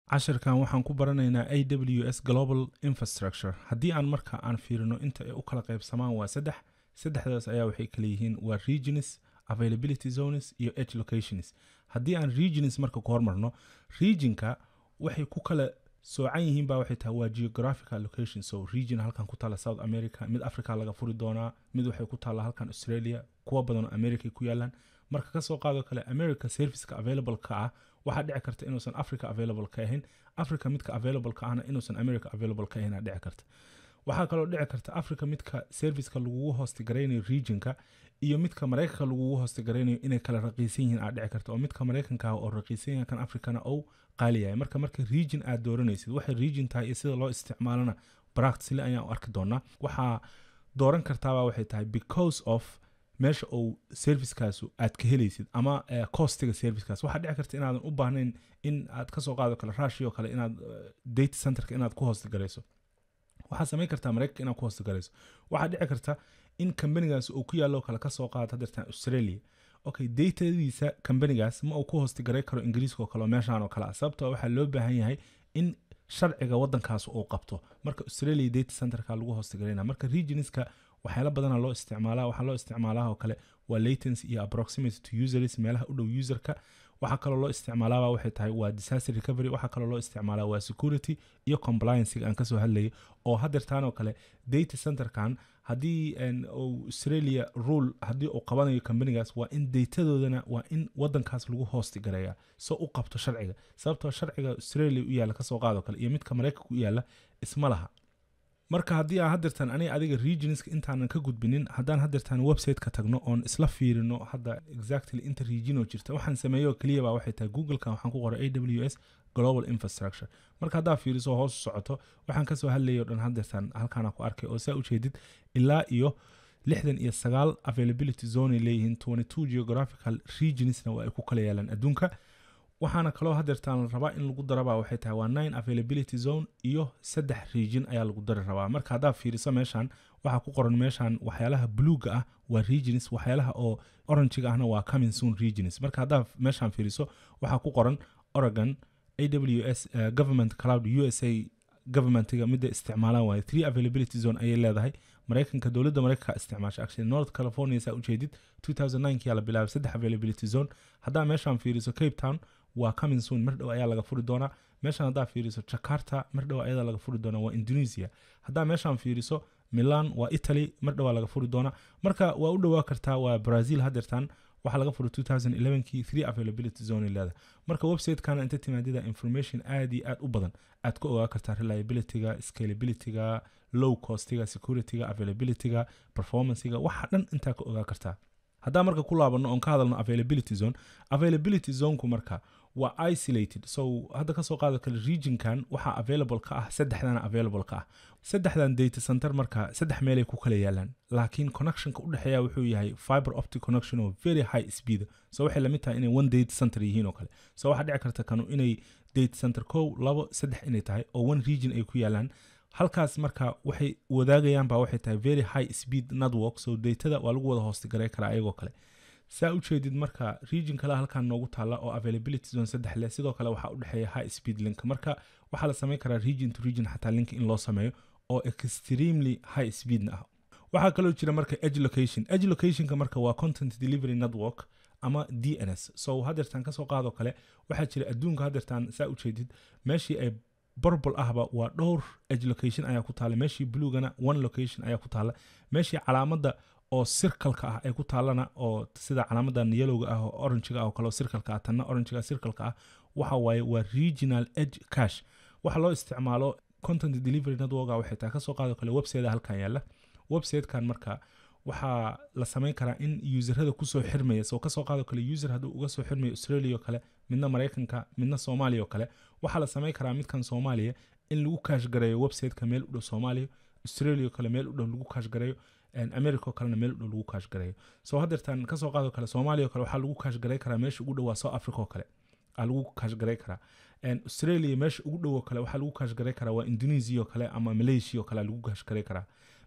cashirkan waxaan ku baranaynaa a w s global infrastructure haddii aan marka aan fiirino inta ay u kala qaybsamaan waa saddex saddexdaas ayaa waxay kala yihiin waa regions availability zones iyo edge locations haddii aan regions marka ku hormarno regionka waxay ku kala soocan yihiin baa waxay tahay waa geographical location so region halkan ku taalla south america mid africa laga furi doonaa mid waxay ku taalla halkan australia kuwa badanoo america ku yaalaan marka kasoo qaado kale america serviceka available ka ah waxaa dhici karta inuusan africa available ka ahayn africa midka available ka ahna inuusan america available ka ahayn dhici karta waxaa kaloo dhici karta africa midka serviceka lagugu hoostigaraynayo regionka iyo midka maraykanka lagugu hoostigaraynayo inay kala raqiisan yihiin aad dhici karta oo midka maraykanka ah oo raqiisan yahay kan africana ou qaaliyahay marka marka region aad dooranaysid waxay region tahay iyo sida loo isticmaalana practically ayaan u arki doonaa waxaa dooran kartaabaa waxay tahay because of meesha uu servicekaasu aad ka helaysid ama costiga servicekaas waxaa dhici karta inaadan u baahnayn in aad kasoo qaado kale rashi oo kale inaad data centerka inaad ku hoostigarayso waxaa samayn kartaa maraykanka inaad ku hoostigarayso waxaa dhici karta in kambanigaas uu ku yaallo kale kasoo qaado hadeertan australia okay datadiisa kambanigaas ma uu ku hoostigaray karo ingiriiska oo kale oo meeshaan oo kale ah sababtoo waxaa loo baahan yahay in sharciga wadankaas uu qabto marka australia data centerka lagu hoostigarayna marka regionska waxyaala badana loo isticmaalaa waxaa loo isticmaalaa oo kale waa latency iyo approximate to users meelaha u dhow userka waxaa kaloo loo isticmaalaaba waxay tahay waa disaster recovery waxaa kaloo loo isticmaalaa waa security iyo compliancega aan kasoo hadlayay oo hadeertaan oo kale data centerkan haddii australia rule haddii uu qabanayo kambanigaas waa in datadoodana waa in wadankaas lagu hoosti gareeya so u qabto sharciga sababtoo sharciga australia u yaalla kasoo qaado kale iyo midka maraykanka u yaalla isma laha marka haddii aan hadeertaan aniga adiga regionska intaanan ka gudbinin haddaan hadeertaan website-ka tagno oon isla fiirino hadda exactly inta regionoo jirta waxaan sameeyo keliyaba waxay tahay googlekan waxaan ku qoray a w s global infrastructure marka haddaa fiiriso hoos u socoto waxaan kasoo hadlayay o dhan hadeertaan halkaana ku arkay oo saa ujeedid ilaa iyo lixdan iyo sagaal availability zone ay leeyihiin twenty two geographical regionsna waa ay ku kala yaalaan adduunka waxaana kaloo hadeertaan la rabaa in lagu darabaa waxay tahay waa nine availability zone iyo saddex region ayaa lagu dari rabaa marka haddaa fiiriso meeshan waxaa ku qoran meeshan waxyaalaha bluega ah waa regions waxyaalaha oo orangiga ahna waa coming soon regions marka haddaa meeshan fiiriso waxaa ku qoran oregon a w s uh, government cloud u s a governmentiga midda isticmaalaan waaye three availability zone ayay leedahay maraykanka dowladda maraykanka isticmaasha actually north california saa ujeedid 2009 kiyaa la bilaabay saddex availability zone haddaa meeshaan fiiriso cape town waa coming soon mar dhow ayaa laga furi doonaa meeshaan haddaa fiiriso jakarta mar dhow ayada laga furi doonaa waa indonesia haddaa meeshaan fiiriso milan waa italy mar dhowaa laga furi doonaa marka waa u dhowaa kartaa waa brazil hadeertan waxaa laga furay 2011 kii three availability zone leedahay marka website-kana inta timaadida information aad iyo aad u badan aad ku ogaa kartaa reliabilityga scalabilityga low costiga securityga availabilityga performancega waxa dhan intaa ka ogaa kartaa haddaa marka ku laabano oon ka hadalno availability zone availability zoneku marka waa isolated so hadda kasoo qaado kale regionkan waxaa available ka ah saddexdana available ka ah saddexdan data center marka saddex meelay ku kala yaalaan laakiin connectionka u dhexeeya wuxuu yahay fiber optic connection oo very high speed so waxay lamid tahay inay one data center yihiin oo kale so waxaa dhici karta kanu inay data center kow labo saddex inay tahay oo one region ay ku yaalaan halkaas marka waxay wadaagayaan baa waxay tahay very high speed network so datada waa lagu wada hoostigaray karaa ayagoo kale saa ujeedid marka region kale halkan noogu taalla oo availability zone saddex leh sidoo kale waxaa u dhexeeya high speed link marka waxaa la samayn karaa region to region xataa link in loo sameeyo oo extremely high speedna ah waxaa kaloo jira marka edge location edge locationka marka waa content delivery network ama d n s so hadeertaan kasoo qaadoo kale waxaa jira adduunka hadeertaan saa ujeedid meeshii ay borbol ahba waa dhowr edge location ayaa ku taalla meeshii bluegana one location ayaa ku taalla meeshii calaamadda oo sirkalka ah ay ku taallana oo sida calaamadan yelowga ah oo orangiga ah oo kale oo sirkalka ah tanna orangiga sirkalka ah waxa waaye waa regional edge cash waxa loo isticmaalo content delivery networka waxay tahay kasoo qaado kale website halkan yaalla websitekan marka waxaa la samayn karaa in userada kusoo xirmaya soo kasoo qaado kale user hadduu uga soo xirmayo australia oo kale midna maraykanka midna soomaaliya oo kale waxaa la samayn karaa midkan soomaaliya in lagu kaash gareeyo websiteka meel u dhow soomaaliya australia oo kale meel u dhow lagu kaash gareeyo america oo kalena meel u dhow lagu kaash gareeyo soo hadeertaan kasoo qaado kale soomaaliya oo kale waxaa lagu kaash garey karaa meesha ugu dhow waa south africa oo kale aa lagu kaash garey karaa australia meesha ugu dhow oo kale waxaa lagu kaash garey karaa waa indonesia oo kale ama malaysia oo kale lagu kaash garey karaa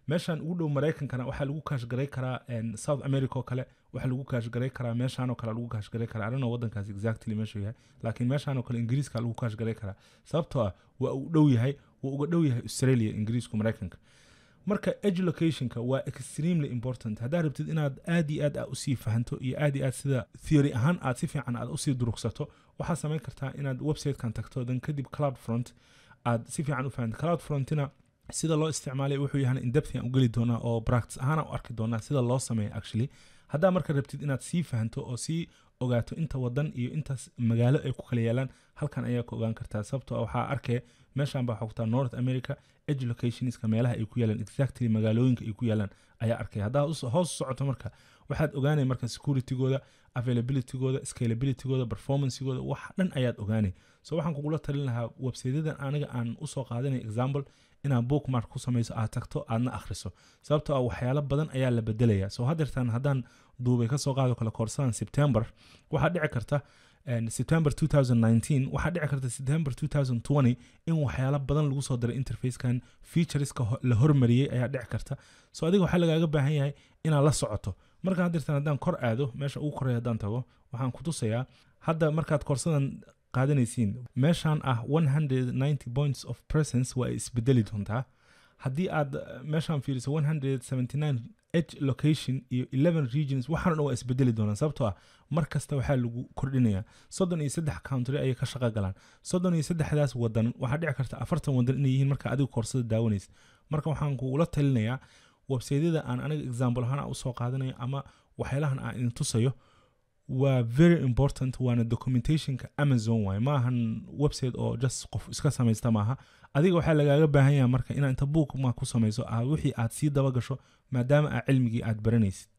meeshaan ugu dhow maraykankana waxaa lagu kaashgaray karaa south america oo kale waxaa lagu kaashgaray karaa meeshaan oo kale lagu kaashgaray karaa arina wadankaas exactly meeshuu yahay laakiin meeshaan oo kale ingiriiska lagu kaashgaray karaa sababtoo ah waa uu dhow yahay waa uga dhow yahay australia ingiriisku maraykanka marka educationka waa extremely important haddaad rabtid inaad aad iyo aad a usii fahanto iyo aad iyo aad sida theory ahaan aad si fiican aad usii durugsato waxaad samayn kartaa inaad websitekan tagto dan kadib cloud front aad si fiican u fahanto cloud frontina sida loo isticmaalay wuxuu yahan indepthian u geli doonaa oo practice ahaan u arki doonaa sida loo sameeyo actually haddaa marka rabtid inaad sii fahanto oo sii ogaato inta wadan iyo intaas magaalo ay ku kala yaalaan halkan ayaa ka ogaan kartaa sababtoo waxaa arkaya meeshan baa xogtaa north america educationska meelaha ay ku yaalaan exactly magaalooyinka ay ku yaalaan ayaa arkaya haddaa hoos socoto marka waxaad ogaanay marka securitygooda availabilitygooda scalabilitygooda performancegooda wax dhan ayaad ogaanay so waxaan kugula talin lahaa websiteyadan aniga aan usoo qaadanay example inaad bookmark ku samayso aad tagto aadna akhriso sababtoo ah waxyaalo badan ayaa la bedelaya soo hadeertaan haddaan duubay kasoo qaado kale koorsadan september waxaa dhici karta september 2019 waxaa dhici karta september 2020 in waxyaalo badan lagu soo diray interfacekan featureska la hormariyey ayaa dhici karta so adiga waxaa lagaaga baahan yahay inaad la socoto marka hadeertaan haddaan kor aado meesha ugu koreya haddaan tago waxaan ku tusayaa hadda markaad koorsadan qaadanaysiin meeshaan ah 190 points of presence waa ay isbedeli doontaa haddii aad meeshaan fiiriso 179 h location iyo 11 regions waxaan dhan waa isbedeli doonaan sababtoo ah mar kasta waxaa lagu kordhinayaa soddon iyo saddex country ayay ka shaqo galaan soddon iyo saddexdaas wadan waxaa dhici karta afartan wadan inay yihiin marka adigu koorsada daawanaysa marka waxaan kugula talinayaa websaydyada aan aniga example ahaan usoo qaadanayo ama waxyaalahan aan idin tusayo waa very important waana documentationka amazon waay maahan website oo just qof iska samaysta maaha adiga waxaa lagaaga baahan yaha marka inaad inta book ma ku samayso aad wixii aad sii daba gasho maadaama aa cilmigii aad baranaysid